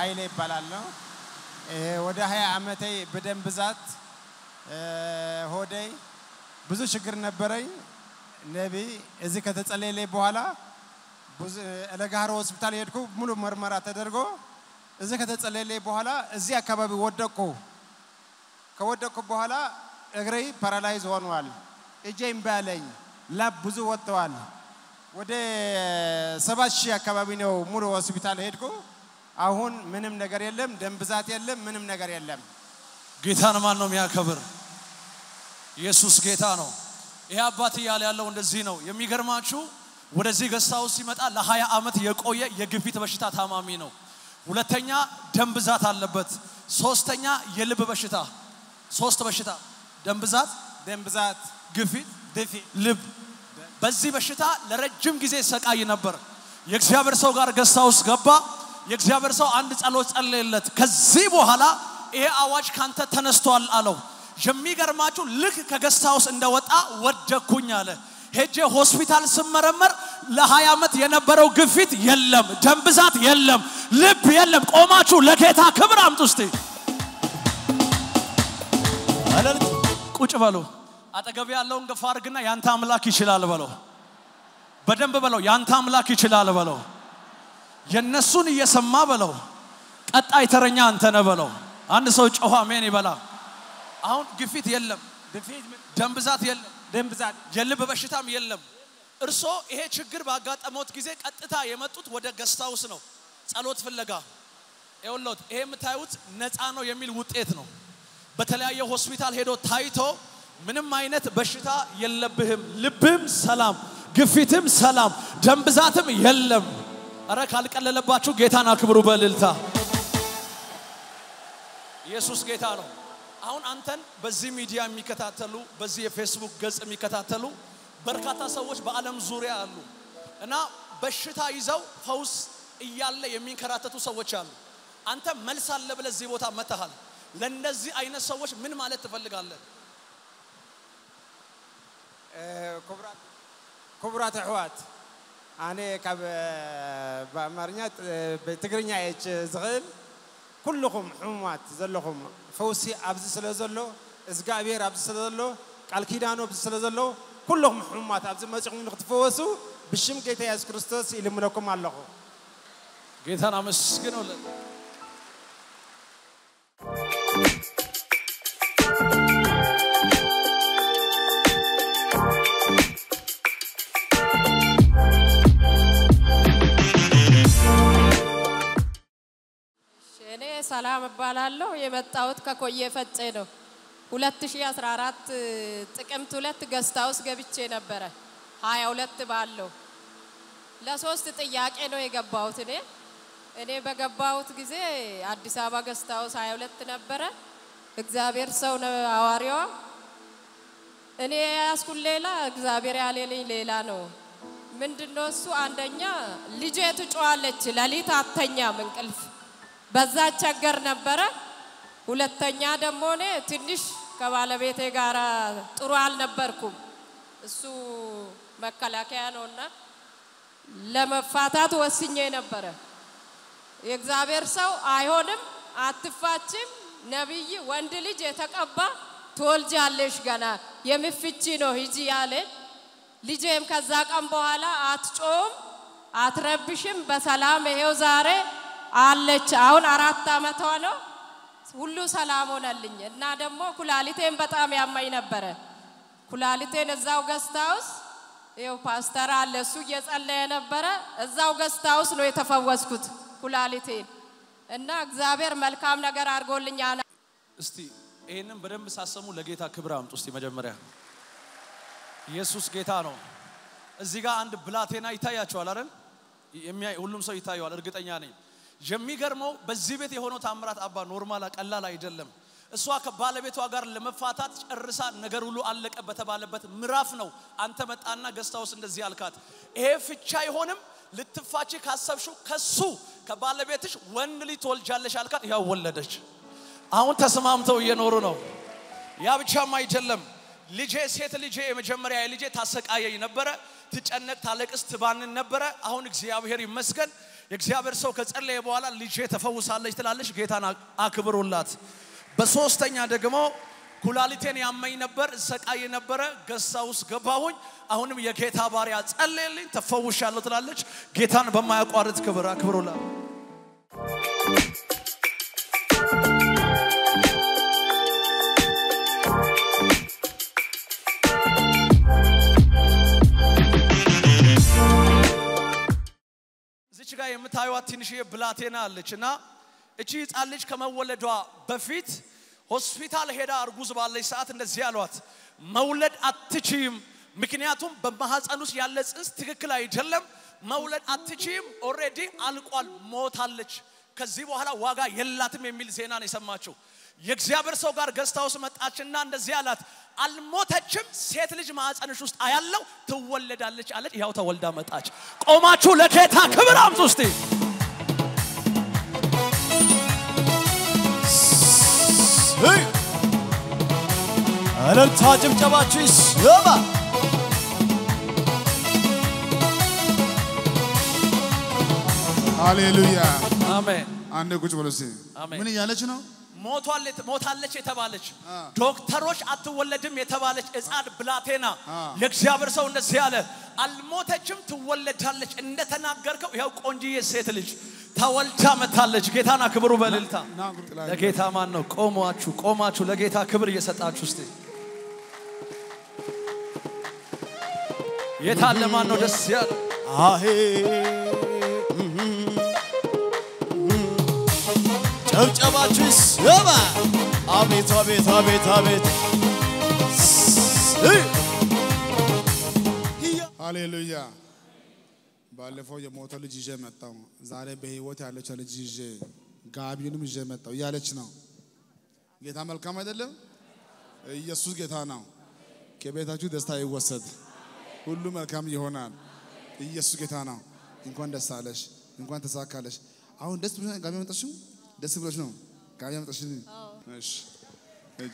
ኃይሌ ይባላለሁ። ወደ ሀያ ዓመቴ በደም ብዛት ሆዴ ብዙ ችግር ነበረኝ። ነቢ እዚህ ከተጸለየልኝ በኋላ ለጋሮ ሆስፒታል ሄድኩ። ሙሉ ምርመራ ተደርጎ እዚህ ከተጸለየልኝ በኋላ እዚህ አካባቢ ወደቅኩ። ከወደቅኩ በኋላ እግሬ ፓራላይዝ ሆኗል። እጄ እምቢ አለኝ። ላብ ብዙ ወጥተዋል። ወደ ሰባት ሺህ አካባቢ ነው ሙሉ ሆስፒታል ሄድኩ። አሁን ምንም ነገር የለም፣ ደም ብዛት የለም፣ ምንም ነገር የለም። ጌታን ማን ነው የሚያከብር? ኢየሱስ ጌታ ነው። ይሄ አባት እያለ ያለው እንደዚህ ነው። የሚገርማችሁ ወደዚህ ገስታ ውስጥ ሲመጣ ለ20 ዓመት የቆየ የግፊት በሽታ ታማሚ ነው። ሁለተኛ ደም ብዛት አለበት። ሶስተኛ የልብ በሽታ ሶስት በሽታ ደም ብዛት፣ ደም ብዛት፣ ግፊት፣ ድፊ ልብ። በዚህ በሽታ ለረጅም ጊዜ ሰቃይ ነበር። የእግዚአብሔር ሰው ጋር ገስታ ውስጥ ገባ። የእግዚአብሔር ሰው አንድ ጸሎት ጸለየለት። ከዚህ በኋላ ይሄ አዋጅ ካንተ ተነስቷል አለው። የሚገርማችሁ ልክ ከገስታ ውስጥ እንደወጣ ወደኩኝ አለ። ሄጄ ሆስፒታል ስመረመር ለ20 ዓመት የነበረው ግፊት የለም፣ ደም ብዛት የለም፣ ልብ የለም። ቆማችሁ ለጌታ ክብር አምጡ እስቲ። ቁጭ በሉ። አጠገብ ያለውን ገፋ አድርግና ያንተ አምላክ ይችላል በለው። በደንብ በለው። ያንተ አምላክ ይችላል በለው። የነሱን እየሰማ በለው። ቀጣይ ተረኛ አንተ ነህ በለው። አንድ ሰው ጮኸ አሜን ይበላ። አሁን ግፊት የለም፣ ድፊት፣ ደም ብዛት የለም፣ ደም ብዛት የልብ በሽታም የለም። እርሶ ይሄ ችግር ባጋጠመውት ጊዜ ቀጥታ የመጡት ወደ ገስታውስ ነው ጸሎት ፍለጋ። ይኸውልዎት ይሄ የምታዩት ነፃ ነው የሚል ውጤት ነው። በተለያየ ሆስፒታል ሄዶ ታይቶ ምንም አይነት በሽታ የለብህም፣ ልብህም ሰላም፣ ግፊትም ሰላም፣ ደም ብዛትም የለም። እረ ካልቀለለባችሁ ጌታን አክብሩ በእልልታ። ኢየሱስ ጌታ ነው። አሁን አንተን በዚህ ሚዲያ የሚከታተሉ በዚህ የፌስቡክ ገጽ የሚከታተሉ በርካታ ሰዎች በዓለም ዙሪያ አሉ እና በሽታ ይዘው ፈውስ እያለ የሚንከራተቱ ሰዎች አሉ። አንተ መልስ አለ ብለህ እዚህ ቦታ መጥተሃል። ለእነዚህ አይነት ሰዎች ምን ማለት ትፈልጋለህ? ክቡራት ኣሕዋት ኣነ ካብ ብኣማርኛ ብትግርኛ እች ዝኽእል ኩልኹም ሕሙማት ዘለኹም ፈውሲ ኣብዚ ስለ ዘሎ እግዚኣብሔር ኣብዚ ስለ ዘሎ ቃል ኪዳኑ ኣብዚ ስለ ዘሎ ኩልኹም ሕሙማት ኣብዚ መፂኹም ንክትፈወሱ ብሽም ጌታ የሱስ ክርስቶስ ይልምለኩም ኣለኹ ጌታን አመስግነውልን። እኔ ሰላም እባላለሁ። የመጣሁት ከኮየ ፈጬ ነው። 2014 ጥቅምት ሁለት ገስታ ውስጥ ገብቼ ነበረ 22 ባለው ለሶስት ጥያቄ ነው የገባሁት። እኔ እኔ በገባሁት ጊዜ አዲስ አበባ ገስታ ውስጥ 22 ነበረ። እግዚአብሔር ሰው ነው ሐዋርያዋ። እኔ ያስኩን ሌላ እግዚአብሔር ያሌለኝ ሌላ ነው። ምንድነው እሱ? አንደኛ ልጄ ትጮዋለች፣ ሌሊት አተኛም እንቅልፍ በዛ ቸገር ነበረ። ሁለተኛ ደግሞ እኔ ትንሽ ከባለቤቴ ጋር ጥሩ አልነበርኩም። እሱ መከላከያ ነውና ለመፋታት ወስኜ ነበረ። የእግዚአብሔር ሰው አይሆንም፣ አትፋችም፣ ነቢይ ወንድ ልጅ የተቀባ ትወልጃለሽ፣ ገና የምፍቺ ነው ሂጂ ያለ ልጄም ከዛ ቀን በኋላ አትጮም፣ አትረብሽም፣ በሰላም ይሄው ዛሬ አለች። አሁን አራት ዓመቷ ነው። ሁሉ ሰላም ሆነልኝ እና ደግሞ ኩላሊቴን በጣም ያመኝ ነበረ። ኩላሊቴን እዛው ገስታ ውስጥ ይኸው ፓስተር አለ እሱ እየጸለየ ነበረ። እዛው ገስታ ውስጥ ነው የተፈወስኩት ኩላሊቴን እና እግዚአብሔር መልካም ነገር አድርጎልኝ አና እስቲ ይህንን በደንብ ሳሰሙ ለጌታ ክብር አምጡ። እስቲ መጀመሪያ ኢየሱስ ጌታ ነው። እዚህ ጋር አንድ ብላቴና ይታያቸዋል አይደል? የሚያይ ሁሉም ሰው ይታየዋል፣ እርግጠኛ ነኝ። የሚገርመው በዚህ ቤት የሆነው ታምራት አባ ኖርማል ቀላል አይደለም። እሷ ከባለቤቷ ጋር ለመፋታት ጨርሳ ነገር ሁሉ አለቀ በተባለበት ምዕራፍ ነው አንተ መጣና ገስታ ውስጥ እንደዚህ አልካት፣ ይሄ ፍቻ አይሆንም ልትፋቺ ካሰብሽው ከሱ ከባለቤትሽ ወንድ ልጅ ትወልጃለሽ አልካት። ያው ወለደች። አሁን ተስማምተው እየኖሩ ነው። ያ ብቻም አይደለም። ልጄ ሴት ልጄ የመጀመሪያ ልጄ ታሰቃየኝ ነበረ፣ ትጨነቅ፣ ታለቅስ፣ ትባንን ነበረ። አሁን እግዚአብሔር ይመስገን የእግዚአብሔር ሰው ከጸለየ በኋላ ልጄ ተፈውሳለች ትላለች። ጌታን አክብሩላት። በሶስተኛ ደግሞ ኩላሊቴን ያመኝ ነበር፣ እሰቃይ ነበረ። ገሳ ውስጥ ገባሁኝ። አሁንም የጌታ ባሪያ ጸለየልኝ፣ ተፈውሻለሁ ትላለች። ጌታን በማያቋርጥ ክብር አክብሩላት። እዚች ጋር የምታዩት ትንሽዬ ብላቴና አለች እና እቺ ህፃን ልጅ ከመወለዷ በፊት ሆስፒታል ሄዳ እርጉዝ ባለች ሰዓት እንደዚህ ያሏት፣ መውለድ አትችይም፣ ምክንያቱም በማህፀን ውስጥ ያለ ጽንስ ትክክል አይደለም፣ መውለድ አትችይም፣ ኦሬዲ አልቋል፣ ሞታለች፣ ከዚህ በኋላ ዋጋ የላትም የሚል ዜና ነው የሰማችው። የእግዚአብሔር ሰው ጋር ገዝታ ውስጥ መጣችና እንደዚህ አላት፣ አልሞተችም፣ ሴት ልጅ ማህፀንሽ ውስጥ አያለው ትወለዳለች አለች። ያው ተወልዳ መጣች። ቆማችሁ ለጌታ ክብር አምጡ እስቲ። እልልታ ጭብጨባችሁ ይሰማ። ሃሌሉያ። አሜን። አንድ ቁጭ ብሎ እስኪ አሜን። ምን እያለች ነው? ሞቷል ሞታለች የተባለች ዶክተሮች አትወለድም የተባለች ሕፃን ብላቴና የእግዚአብሔር ሰው እንደዚህ አለ፣ አልሞተችም ትወለዳለች እንደተናገርከው ይኸው ቆንጂዬ ሴት ልጅ ተወልዳ መታለች። ጌታን አክብሩ በእልልታ። ና ጥላ ለጌታ ማን ነው? ቆማችሁ ቆማችሁ ለጌታ ክብር እየሰጣችሁ እስቲ የታለ ማን ነው ደስ ያለ? አሄ ጨብጨባችሁ ይሰማ። አቤት አቤት አቤት አቤት ሃሌሉያ። ባለፈው የሞተ ልጅ ይዤ መጣው። ዛሬ በህይወት ያለችው ልጅ ይዤ ጋቢውንም ይዤ መጣው እያለች ነው። ጌታ መልካም አይደለም? ኢየሱስ ጌታ ነው። ከቤታችሁ ደስታ ይወሰድ፣ ሁሉ መልካም ይሆናል። ኢየሱስ ጌታ ነው። እንኳን ደስ አለሽ፣ እንኳን ተሳካለሽ። አሁን ደስ ብሎሽ ነው ጋቢ መጣሽው? ደስ ብሎሽ ነው ጋቢ መጣሽ? እሺ ሂጂ።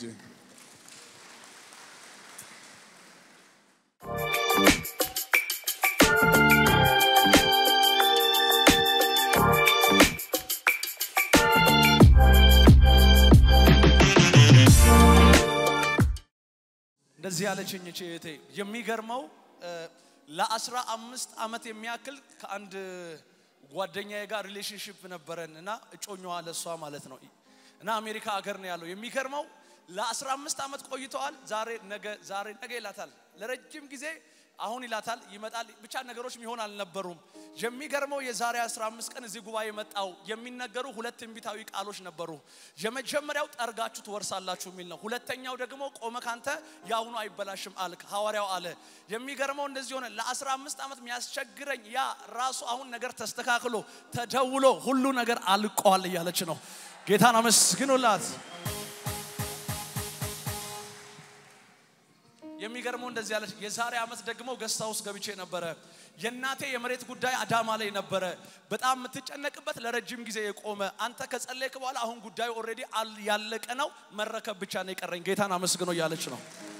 እንደዚህ ያለችኝ እቺ እህቴ የሚገርመው እ፣ ለአስራ አምስት ዓመት የሚያክል ከአንድ ጓደኛዬ ጋር ሪሌሽንሽፕ ነበረን እና እጮኛዋ ለሷ ማለት ነው እና አሜሪካ ሀገር ነው ያለው። የሚገርመው ለአስራ አምስት ዓመት ቆይተዋል። ዛሬ ነገ ዛሬ ነገ ይላታል። ለረጅም ጊዜ አሁን ይላታል ይመጣል። ብቻ ነገሮች ሚሆን አልነበሩም። የሚገርመው የዛሬ 15 ቀን እዚህ ጉባኤ መጣው የሚነገሩ ሁለት ትንቢታዊ ቃሎች ነበሩ። የመጀመሪያው ጠርጋችሁ ትወርሳላችሁ የሚል ነው። ሁለተኛው ደግሞ ቆመ ካንተ የአሁኑ አይበላሽም አልክ ሐዋርያው አለ። የሚገርመው እንደዚህ ሆነ። ለ15 ዓመት የሚያስቸግረኝ ያ ራሱ አሁን ነገር ተስተካክሎ ተደውሎ ሁሉ ነገር አልቋል እያለች ነው። ጌታን አመስግኑላት። የሚገርመው እንደዚህ ያለች የዛሬ ዓመት ደግሞ ገስታ ውስጥ ገብቼ ነበረ። የእናቴ የመሬት ጉዳይ አዳማ ላይ ነበረ። በጣም የምትጨነቅበት ለረጅም ጊዜ የቆመ አንተ ከጸለይክ በኋላ አሁን ጉዳዩ ኦልሬዲ ያለቀ ነው፣ መረከብ ብቻ ነው የቀረኝ። ጌታን አመስግኖ እያለች ነው።